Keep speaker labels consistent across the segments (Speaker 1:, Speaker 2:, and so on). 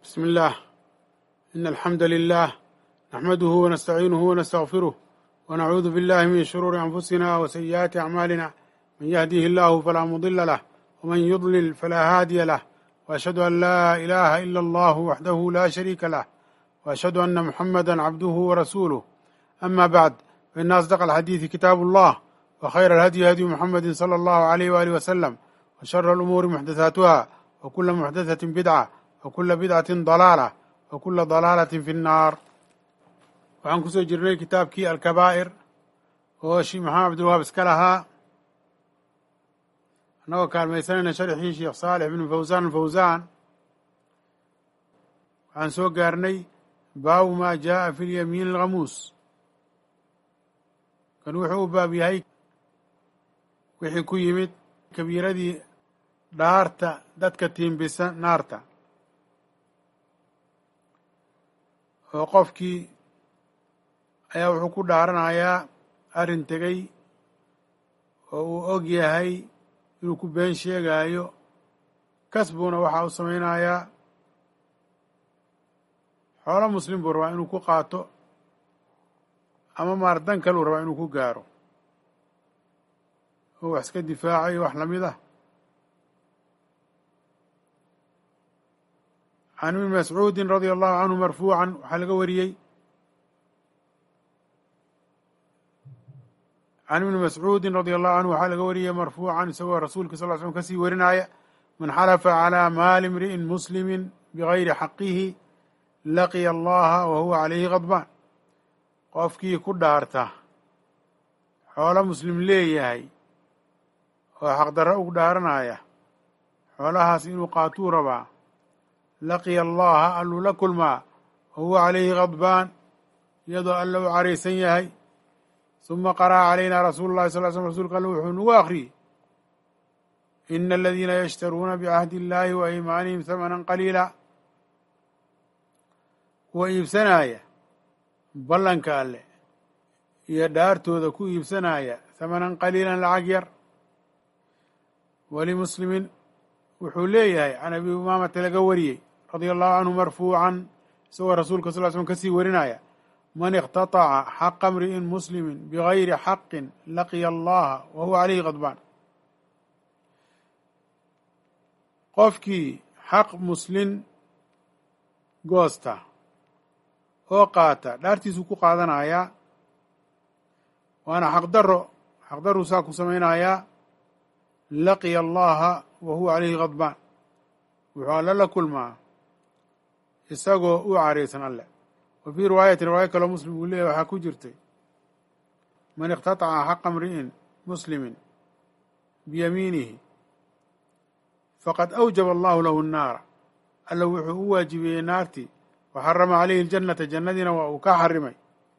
Speaker 1: بسم الله إن الحمد لله نحمده ونستعينه ونستغفره ونعوذ بالله من شرور أنفسنا وسيئات أعمالنا من يهديه الله فلا مضل له ومن يضلل فلا هادي له وأشهد أن لا إله إلا الله وحده لا شريك له وأشهد أن محمدا عبده ورسوله أما بعد فإن أصدق الحديث كتاب الله وخير الهدي هدي محمد صلى الله عليه وآله وسلم وشر الأمور محدثاتها وكل محدثة بدعة وكل بدعة ضلالة وكل ضلالة في النار waxaan kusoo jirnay kitaabkii alkabaa'ir oo sheekh maxamed cabdilwahaab iska lahaa annagoo kaalmaysanayna sharxii sheekh saalix bnu fawsaan alfawsaan waxaan soo gaarnay baabu maa jaa'a fi lyamiin alghamuus kan wuxuu u baab yahay wixii ku yimid kabiiradii dhaarta dadka tiimbisa naarta oo qofkii ayaa wuxuu ku dhaaranayaa arrin tegey oo uu og yahay inuu ku been sheegaayo kasbuna waxaa u samaynayaa xoolo muslim buu rabaa inuu ku qaato ama maar dan kaluu rabaa inuu ku gaaro oo wax iska difaacayo wax lamid ah can ibni mascuudin radia allahu canhu marfuucan waxaa laga wariyey can ibni mascuudin radia allahu canhu waxaa laga wariyey marfuucan isagoo rasuulka sal l slm kasii warinaya man xalafa calaa maali imri'in muslimi bigayri xaqihi laqiya allaha wa huwa calayhi khadbaan qofkii ku dhaarta xoolo muslim leeyahay oo xaqdarro ugu dhaaranaya xoolahaas inuu qaatuu rabaa laqiya allaha alluu la kulmaa wa huwa calayhi khadbaan iyadoo alla u caraysan yahay suma qara'a calaynaa rasuulu llahi sal l slm rsulka alle wuxuu nagu akhriyey ina aladiina yashtaruuna bicahdi illahi wa aymaanihim hamanan qaliila kuwa iibsanaya ballanka alle iyo dhaartooda ku iibsanaya hamanan qaliilan lacag yar walimuslimin wuxuu leeyahay can abi umaamata laga wariyey radia allahu canhu marfuucan isagoo rasuulka sal l slm kasii warinaya man iqtataca xaqa mri'in muslimi bigayri xaqin laqiya allaha wa huwa calayhi khadbaan qofkii xaq muslin goosta oo qaata dhaartiisuu ku qaadanayaa waana xaqdaro xaqdaruu saa ku samaynayaa laqiya allaha wa huwa calayhi khadbaan wuxuu alle la kulmaa isagoo u caraysan alle wa fii riwaayatin riwaayo kaloo muslim uu leeyahy waxaa ku jirtay man iqtataca xaqa mri'in muslimin biyamiinihi faqad awjaba allahu lahu nnaara alla wuxuu u waajibeeyey naartii wa xarama calayhi aljannata jannadiina waa uu ka xarimay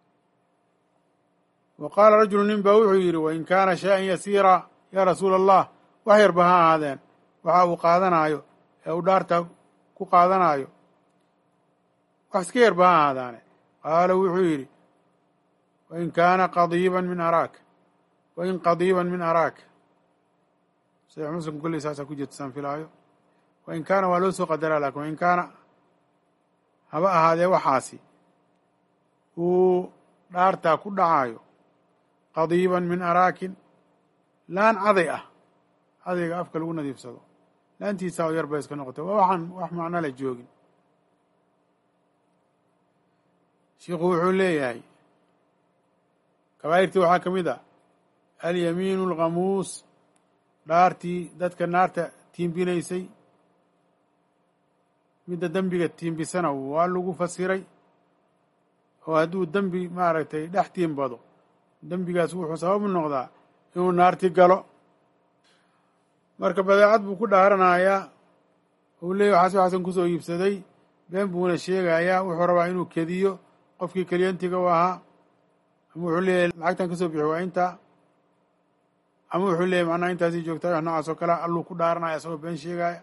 Speaker 1: wa qaala rajulu nin baa wuxuu yidhi wain kaana shay-an yasiira yaa rasuula allah wax yarba ha ahaadeen waxa uu qaadanaayo ee uu dhaarta ku qaadanaayo wax iska yarba ha ahaadaane qaala wuxuu yidhi wain kaana qadiiban min araak wain qadiiban min araak saxiix muslim kolley saasaa ku jirta saan filaayo wain kaana waa loo soo qadaraa lakin wain kaana haba ahaadee waxaasi uu dhaartaa ku dhacaayo qadiiban min araakin laan caday ah cadayga afka lagu nadiifsado laantiisaa oo yar bay iska noqotay waa waxaan wax macno la joogin shiikhu wuxuu leeyahay kabaa'irtii waxaa ka mid a alyamiinu alkhamuus dhaartii dadka naarta tiimbinaysay midda dembiga tiimbisana waa lagu fasiray oo hadduu dembi maaragtay dhex tiimbado dembigaas wuxuu sababu noqdaa inuu naarti galo marka badeecad buu ku dhaaranayaa uu leeyahy waxaas waxaasan kusoo iibsaday been buuna sheegayaa wuxuu rabaa inuu kediyo qofkii kelyantiga u ahaa ama wuxuu leeyahay lacagtan kasoo bixi waa intaa ama wuxuu leeyahy macnaha intaasii joogtaa wax noocaas oo kale alluu ku dhaaranaya isagoo been sheegaya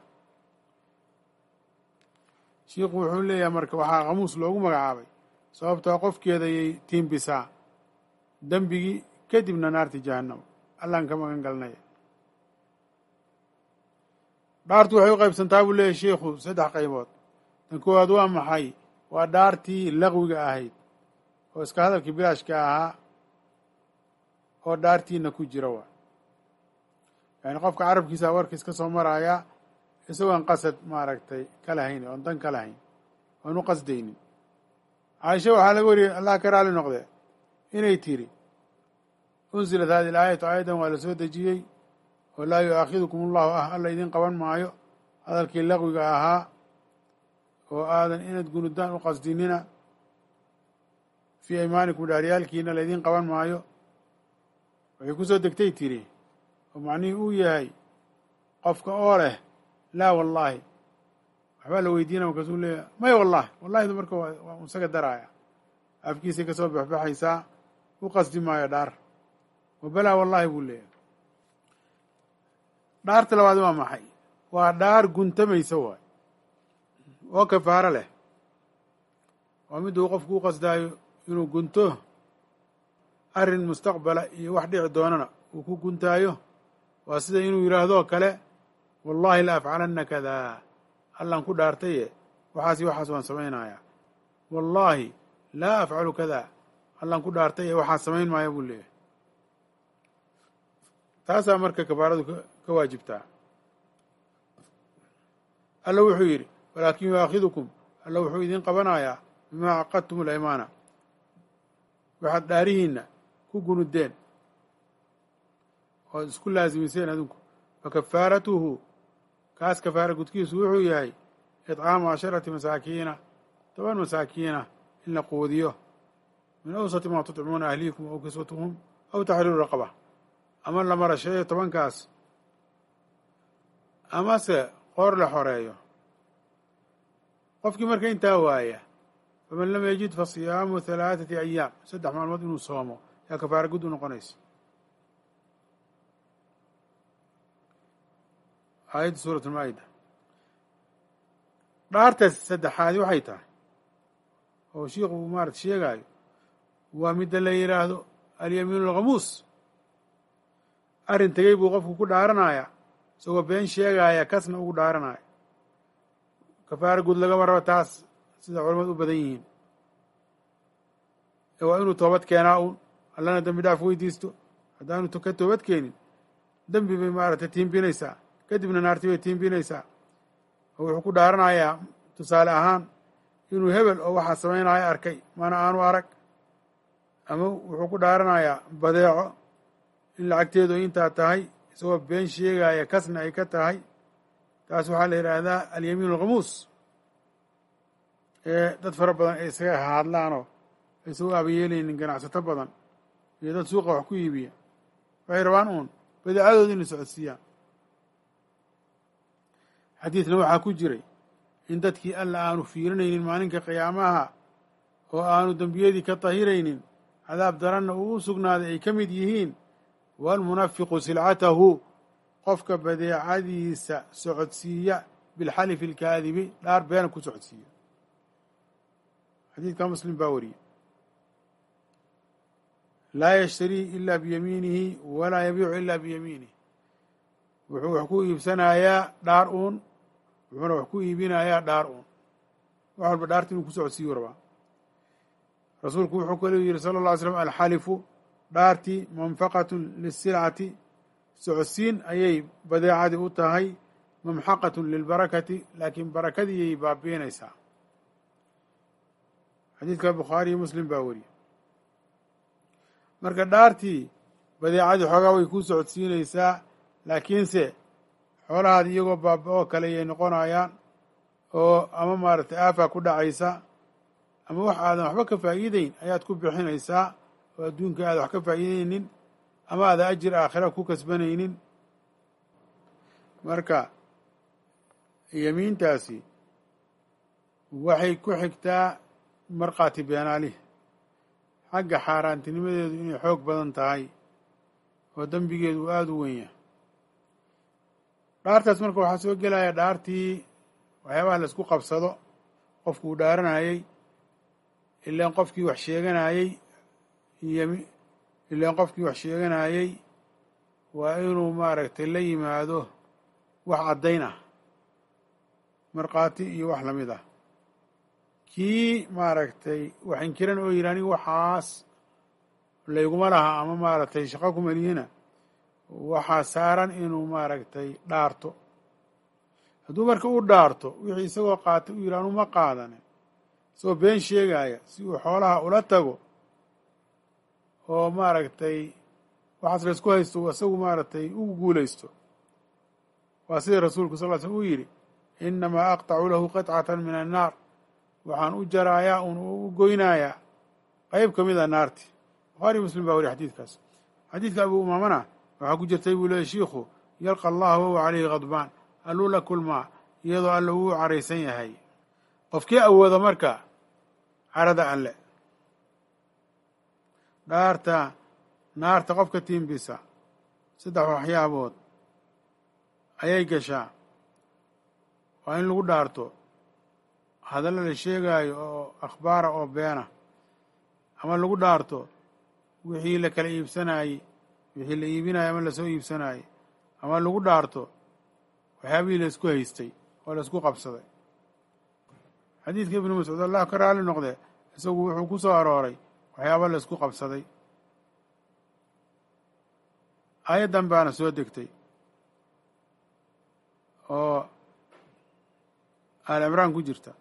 Speaker 1: shiikhu wuxuu leeyahay marka waxaa khamuus loogu magacaabay sababtoo qofkeeda ayay tiimbisaa dembigii kadibna naarti jahannamo allaan ka magan galnaya dhaartu waxay u qaybsantaa buu leeyahy shiikhu saddex qaybood tan koowaad waa maxay waa dhaartii laqwiga ahayd oo iska hadalkii bilaashka ahaa oo dhaartiina ku jira waa yani qofka carabkiisa warkiis ka soo maraya isagoon qasad maaragtay ka lahayn oon dan ka lahayn oon u qasdaynin caaisha waxaa laga wariyey allah ka raali noqdee inay tiri unsilat hadi ilaayatu aayadan waa la soo dejiyey oo laa yu-aakhidukum allahu ah alla idin qaban maayo hadalkii laqwiga ahaa oo aadan inaad gunudaan u qasdinina fii aymaanikum dhaaryaalkiina laydin qaban maayo waxay ku soo degtay tiri oo macnihii uu yahay qofka oo leh laa wallaahi waxbaa la weydiina markaasuu leeyahay maya wallahi wallahidu marka waa isaga daraaya afkiisay kasoo baxbaxaysaa u qasdi maayo dhaar wabalaa wallahi buu leeyahay dhaarta labaad waa maxay waa dhaar guntamaysa waay oo kafaaro leh waa mid uu qofku u qasdaayo inuu gunto arrin mustaqbala iyo wax dhici doonana uu ku guntaayo waa sida inuu yidhaahdoo kale wallahi la afcalanna kadaa allaan ku dhaartaye waxaasi waxaas waan samaynayaa wallaahi laa afcalu kadaa allaan ku dhaartaye waxaas samayn maaya buu leeyahay taasaa marka kafaaradu ka waajibtaa alla wuxuu yidhi walaakin yuaakhidukum alla wuxuu idin qabanayaa bimaa caqadtum alaymaana waxaad dhaarihiinna ku gunudeen oad isku laasimiseen adinku fakafaaratuhu kaas kafaara gudkiisu wuxuu yahay idcaamu casharati masaakiina toban masaakiina in la quudiyo min awsati maa tudcimuuna ahliikum aw kiswatuhum aw taxriiru raqaba ama la marasheeyo tobankaas amase qoor la xoreeyo qofkii marka intaa waaya faman lam yajid fa siyaamu halaaثati ayaam saddex maalmood inuu soomo yaa kafaara gud u noqonaysa aayadda suurat ulmaa'ida dhaartaas saddexaadi waxay tahay oo shiikhu uu maarata sheegaayo waa midda la yidhaahdo alyamiinu alkhamuus arrin tegey buu qofku ku dhaaranaya isagoo been sheegaaya kasna ugu dhaaranaya kafaara guud lagama rabo taas sida culamadu u badan yihiin ee waa inuu toobad keenaa uun allana dembi dhaaf weydiisto haddaanu ka toobad keenin dembi bay maaragtay tiimbinaysaa kadibna naarti bay tiimbinaysaa oo wuxuu ku dhaaranayaa tusaale ahaan inuu hebel oo waxaa samaynaya arkay mana aanu arag ama wuxuu ku dhaaranayaa badeeco in lacagteedu ay intaa tahay isagoo been sheegaya kasna ay ka tahay taas waxaa la yidhaahdaa alyamiin alkhamuus ee dad fara badan ay isaga hadlaanoo aysan u aabayeelaynin ganacsato badan iyo dad suuqa wax ku iibiya waxay rabaan uun badeecadooda inay socodsiiyaan xadiidna waxaa ku jiray in dadkii alla aanu fiirinaynin maalinka qiyaamaha oo aanu dembiyadii ka tahiraynin cadaab daranna uu u sugnaaday ay ka mid yihiin waalmunafiqu silcatahu qofka badeecadiisa socodsiiya bilxalifi alkaadibi dhaar beena ku socodsiiya xadiidka muslim baa wariyey laa yashtarii ila biyamiinihi walaa yabiicu ila biyamiinih wuxuu wax ku iibsanayaa dhaar uun wuxuuna wax ku iibinayaa dhaar uun wax walba dhaarta inuu ku socodsiiyu rabaa rasuulku wuxuu kaluu yihi sala اlla ly slam alxalifu dhaartii manfaqatun lisilcati socodsiin ayay badeecadii u tahay mamxaqatun lilbarakati laakiin barakadiiyay baabiinaysaa xadiidka bukhaariyo muslim baa weriye marka dhaartii badeecadii xoogaa way kuu socodsiinaysaa laakiinse xoolahaad iyagoo baaba-oo kale ayay noqonayaan oo ama maaragtay aafaa ku dhacaysa ama wax aadan waxba ka faa'iideyn ayaad ku bixinaysaa oo adduunka aada wax ka faa'iideynin ama aada ajir aakhira ku kasbanaynin marka yemiintaasi waxay ku xigtaa markhaati beenaalih xagga xaaraantinimadeedu inay xoog badan tahay oo dembigeedu uu aada u weyn yahay dhaartaas marka waxaa soo gelaya dhaartii waxyaabaha la isku qabsado qofkuu dhaaranayey ilaan qofkii wax sheeganayey ymi ilaan qofkii wax sheeganayey waa inuu maaragtay la yimaado wax caddayn ah markhaati iyo wax lamid ah kii maaragtay wax inkiran oo yidhi aniga waxaas layguma laha ama maaragtay shaqo kumalihina waxaa saaran inuu maaragtay dhaarto hadduu marka u dhaarto wixii isagoo qaatay u yidhi anu ma qaadanin isagoo been sheegaya si uu xoolaha ula tago oo maaragtay waxaas laysku haysto isagu maaragtay ugu guulaysto waa sidii rasuulku sal l slm uu yidhi inamaa aqtacu lahu qitcatan min annaar waxaan u jaraayaa un u goynayaa qeyb ka mid a naarti bukhaari muslim baa wariy xadiidkaas xadiidka abu umaamana waxaa ku jirtay buu leeyay shiikhu yalqa allah wahuwa calayhi khadbaan alluu la kulmaa iyadoo alla uu caraysan yahay qofkii awooda marka carada alle dhaarta naarta qofka tiimbisa saddex waxyaabood ayay gashaa waa in lagu dhaarto hadalla la sheegaayo oo akhbaara oo beena ama lagu dhaarto wixii la kala iibsanaayey wixii la iibinayo ama lasoo iibsanaayey ama lagu dhaarto waxyaabihii laysku haystay oo laysku qabsaday xadiidka ibnu mascuud allah ka raali noqde isagu wuxuu ku soo arooray waxyaaba laysku qabsaday aayaddan baana soo degtay oo aal cimraan ku jirta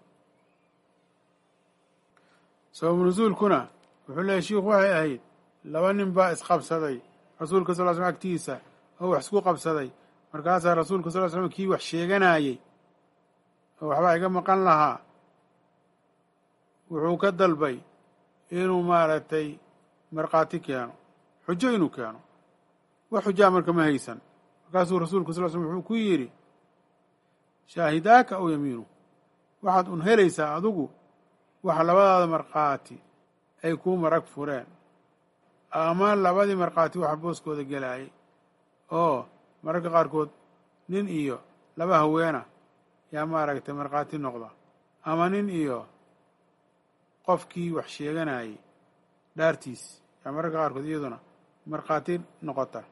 Speaker 1: sababu nusuulkuna wuxuu leeyahy shiikhu waxay ahayd laba nin baa isqabsaday rasuulka sal l slm agtiisa oo wax isku qabsaday markaasaa rasuulka sal l slm kii wax sheeganayey oo waxbaa iga maqan lahaa wuxuu ka dalbay inuu maaragtay markhaati keeno xujo inuu keeno wax xujaa marka ma haysan markaasuu rasuulku sal l slm wuxuu ku yidhi shaahidaaka aw yamiinu waxaad un helaysaa adigu waxa labadaada markhaati ay kuu marag fureen ama labadii markhaati waxa booskooda gelaayay oo mararka qaarkood nin iyo laba haweena yaa maaragtay markhaati noqda ama nin iyo qofkii wax sheeganayay dhaartiis yaa mararka qaarkood iyaduna markhaati noqota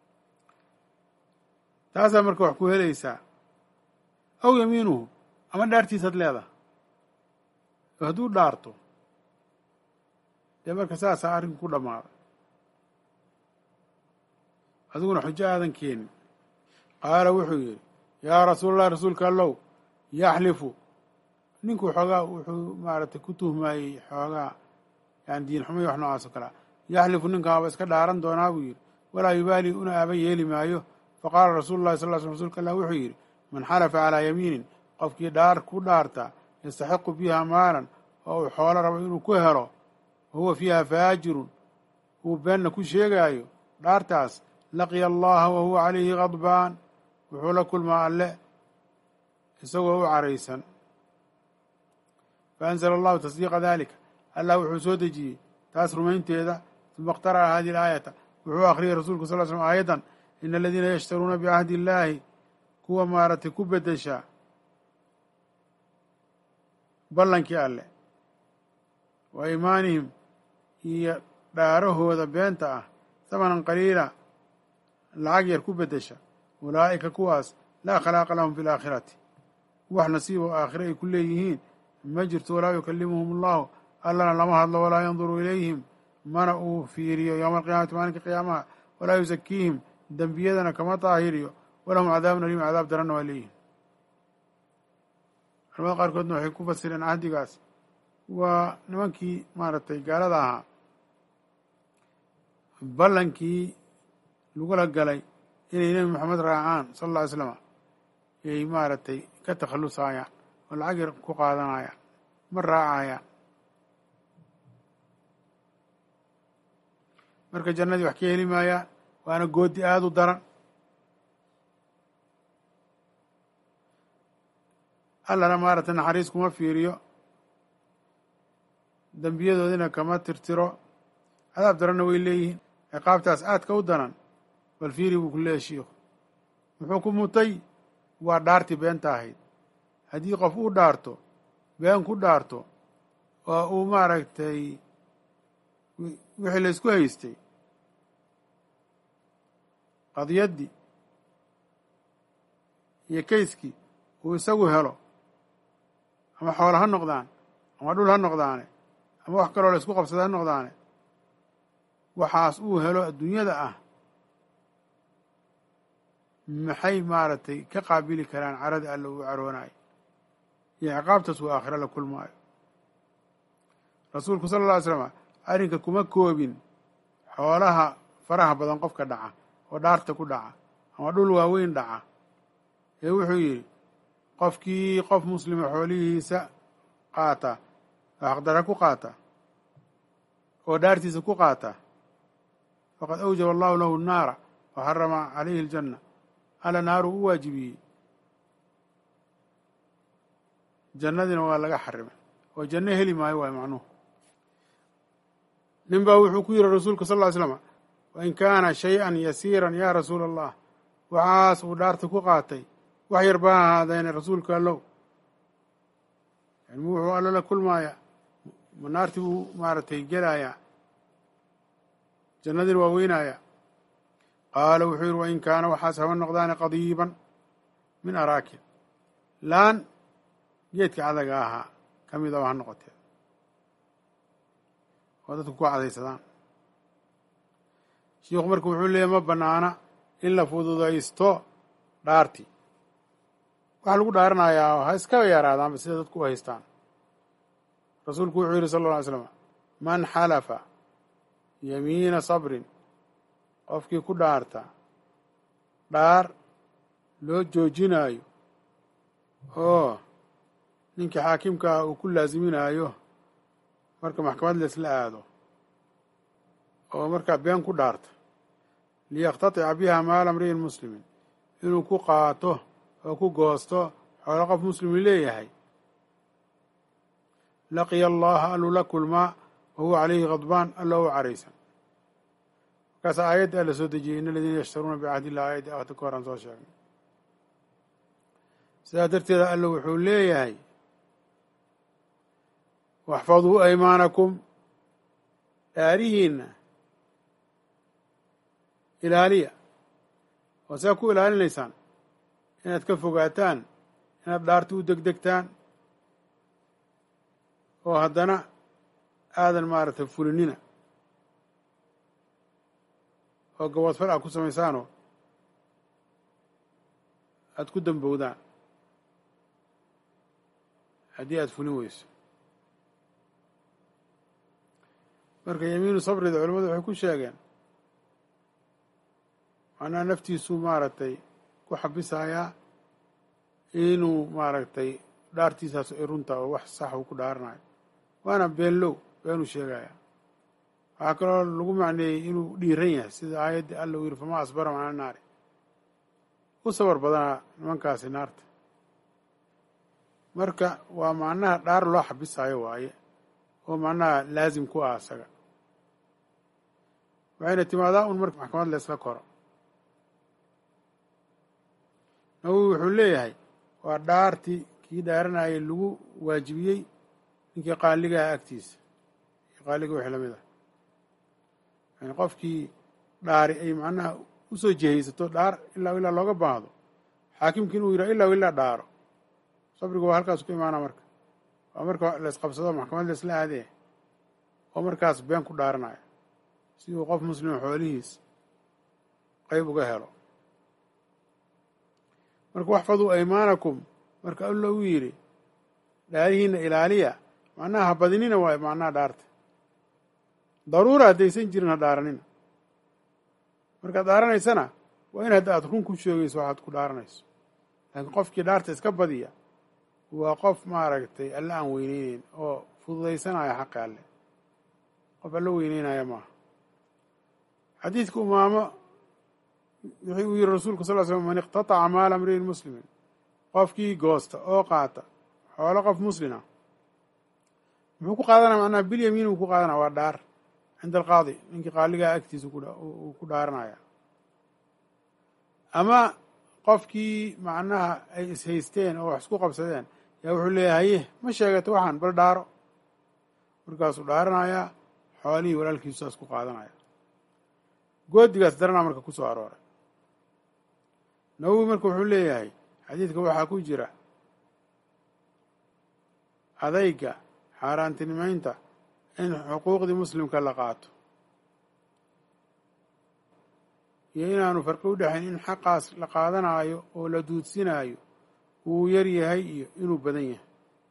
Speaker 1: taasaa marka wax ku helaysaa aw yamiinuhu ama dhaartiisaad leedaha oo hadduu dhaarto dee marka saasaa arrinku ku dhammaaday adiguna xujo aadan keenin qaala wuxuu yidhi yaa rasuulallahi rasuulka allow yaxlifu ninku xoogaa wuxuu maaragtay ku tuhmaayey xoogaa yani diin xumo iyo wax noocaas oo kalea yaxlifu ninkaaba iska dhaaran doonaa buu yidhi walaa yubaali una aaba yeeli maayo faqaala rasuulu llahi sal l sl rsulka allah wuxuu yidhi man xalafa calaa yamiinin qofkii dhaar ku dhaarta yastaxiqu biha maalan oo uu xoolo rabo inuu ku helo wahuwa fiiha faajirun uu beenna ku sheegaayo dhaartaas laqiya allaha wa huwa calayhi khadbaan wuxuu la kulmaa alle isagoo u caraysan faanzala allahu tasdiiqa dalika allah wuxuu soo dejiyey taas rumaynteeda uma اqtara'a hadihi اlaayata wuxuu akhriyay rasuulku sal slm aayaddan ina aladiina yashtaruuna bicahdi illaahi kuwa maaragtay ku bedesha ballankii alle wa iimaanihim iyo dhaarahooda beenta ah hamanan qaliila lacag yar ku bedesha ulaa'ika kuwaas laa khalaaqa lahum fi laakhirati wax nasiib oo aakhire ay ku leeyihiin ma jirto walaa yukalimuhum allahu allana lama hadlo walaa yanduru ilayhim mana uu fiiriyo yowma alqiyaamati maalinka qiyaamaha walaa yusakiihim dembiyadana kama daahiriyo walahum cadaabun aliim cadaab daranna waa leeyihin culamada qaarkoodna waxay ku fasireen cahdigaas waa nimankii maaragtay gaalada ahaa ballankii lagula galay inay nebi moxamed raacaan sala alla ly slama yay maaragtay ka takhallusayaan oo lacag yar ku qaadanayaan ma raacayaan marka jannadii wax ka heli maayaan waana goodi aada u daran allana maaragtay naxariis kuma fiiriyo dembiyadoodina kama tirtiro cadaab daranna way leeyihiin ciqaabtaas aadka u daran bal fiiri buu ku leeyahy shiikhu muxuu ku mutay waa dhaartii beenta ahayd haddii qof uu dhaarto been ku dhaarto oo uu maaragtay wixii laysku haystay qadiyaddii iyo kayskii uu isagu helo ama xoolo ha noqdaan ama dhul ha noqdaane ama wax kaloo la isku qabsada ha noqdaane waxaas uu helo adduunyada ah maxay maaragtay ka qaabili karaan carada alla uu caroonayo iyo ciqaabtaas uu aakhiro la kulmaayo rasuulku sala alla ly slama arrinka kuma koobin xoolaha faraha badan qofka dhaca oo dhaarta ku dhaca ama dhul waaweyn dhaca ee wuxuu yidhi qofkii qof muslima xoolihiisa qaata oo xaqdara ku qaata oo dhaartiisa ku qaata faqad awjaba allahu lahu naara wa xarama calayhi aljanna alla naaru u waajibiyey jannadina waa laga xarimay oo janno heli maayo waay macnuhu nin baa wuxuu ku yidhi rasuulka sal ly slama wain kaana shay-an yasiiran yaa rasuula allah waxaas uu dhaarta ku qaatay wax yar baa ahaadeene rasuulka allow yani wuxuu allo la kulmaaya ma naartii buu maaragtay gelayaa jannadina waa weynaaya qaala wuxuu yidhi wain kaana waxaas haba noqdaane qadiiban min araakin laan geedka cadaga ahaa ka midaba ha noqotee oo dadku ku cadaysadaan shiikhu marka wuxuu leeyahy ma bannaana in la fududaysto dhaartii waxaa lagu dhaaranayaa ha iskaba yaraadaanba sida dadku u haystaan rasuulku wuxuu yidhi sala alla alay slam man xalafa yamiina sabrin qofkii ku dhaarta dhaar loo joojinaayo oo ninkii xaakimka ah uu ku laasiminaayo marka maxkamad laysla aado oo markaa been ku dhaarta liyaqtatica biha maala mri'in muslimin inuu ku qaato oo ku goosto xoolo qof muslimu leeyahay laqiya allaha alluu la kulmaa wa huwa calayhi khadbaan alla u caraysan markaas aayadda alla soo dejiyey in aladiina yashtaruuna bicahdi illah aayaddi akhti ka horan soo sheegnay sidaa darteeda alla wuxuu leeyahay waxfaduu aymaanakum dhaarihiinna ilaaliya oo saa ku ilaalinaysaan inaad ka fogaataan inaad dhaarti u degdegtaan oo haddana aadan maaragtay fulinina oo gaboodfal aad ku samaysaanoo aada ku dambowdaan haddii aada fulin weyso marka yamiinu sabrida culamadu waxay ku sheegeen macnaha naftiisuu maaragtay ku xabisayaa inuu maaragtay dhaartiisaas ay runta oo wax sax uu ku dhaaranayo waana beenlow beenuu sheegaya waxaa kaloo lagu macneeyey inuu dhiiran yahay sida aayaddii alla uu yidhi famaa asbara macna naari u sabar badanaa nimankaasi naarta marka waa macnaha dhaar loo xabisaayo waaye oo macnaha laasim ku ah isaga waxayna timaadaa un marka maxkamad laysla koro nawowi wuxuu leeyahay waa dhaartii kii dhaaranayay lagu waajibiyey ninkii qaaligaha agtiisa qaaliga wixii lamid ah yani qofkii dhaari ay macnaha usoo jehaysato dhaar ilaa ilaa looga baahdo xaakimkii inuu yidhaha ilaa ilaa dhaaro sabrigu waa halkaas ku imaana marka waa marka laysqabsado maxkamad laysla aadee oo markaas been ku dhaaranaya si uu qof muslima xoolihiis qayb uga helo marka waxfaduu aymaanakum marka alla uu yidhi dhaarihiina ilaaliya macnaha ha badinina waayo macnaha dhaarta daruura haddaysan jirin ha dhaaranina markaad dhaaranaysana waa in hadda aad run ku sheegayso waxaad ku dhaaranayso laakiin qofkii dhaarta iska badiya waa qof maaragtay alle aan weyneyneyn oo fududaysanaya xaqi alle qof alle weyneynaya maaha xadiidka umaamo wuxuu uu yihi rasuulku sal l slm man iqtataca maala mri'in muslimin qofkii goosta oo qaata xoolo qof muslina muxuu ku qaadanaya macnaha bilyamiin uu ku qaadanaya waa dhaar cinda alqaadi ninkii qaaligaa agtiisa uu ku dhaaranaya ama qofkii macnaha ay ishaysteen oo wax isku qabsadeen yaa wuxuu leeyahay haye ma sheegato waxaan bal dhaaro markaasuu dhaaranayaa xoolihii walaalkiisaas ku qaadanaya goodigaas daranaa marka ku soo arooray nawowi marka wuxuu leeyahay xadiidka waxaa ku jira adayga xaaraantinimaynta in xuquuqdii muslimka la qaato iyo inaanu farqi u dhexayn in xaqaas la qaadanaayo oo la duudsinaayo uu yar yahay iyo inuu badan yahay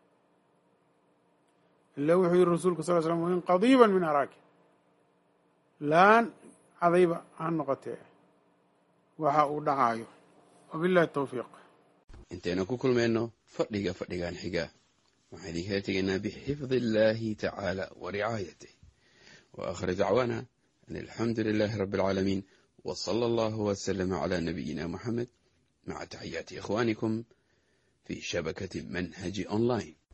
Speaker 1: ila wuxuu yihi rasuulku sal l slam wain qadiiban min araaki laan cadayba ha noqotee waxa uu dhacaayo wabillahi tawfiiq
Speaker 2: intaynu ku kulmayno fadhiga fadhigan xiga waxaan idinkala tegaynaa bixifdi illaahi tacaala wa ricaayatih wa aakhir dacwaana an alxamdu lilaahi rabbi alcaalamiin wa sala allahu wasalama calaa nabiyina moxamed maca taxiyaati ikhwaanikum fi shabakati manhaji online